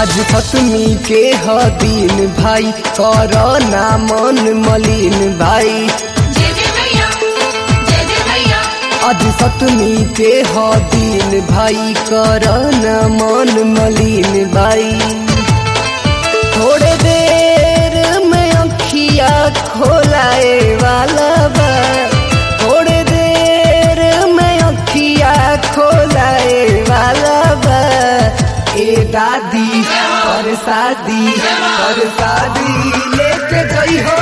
आज सतमी के ह दिन भाई कर ना मन मलिन भाई जय जय मैया जय जय मैया आज सतमी के ह दिन भाई कर ना मन मलिन भाई थोड़े देर में अखिया खोलाए वाला बा थोड़े देर में अखिया खोलाए वाला बा ए दादी और शादी और शादी लेके गई हो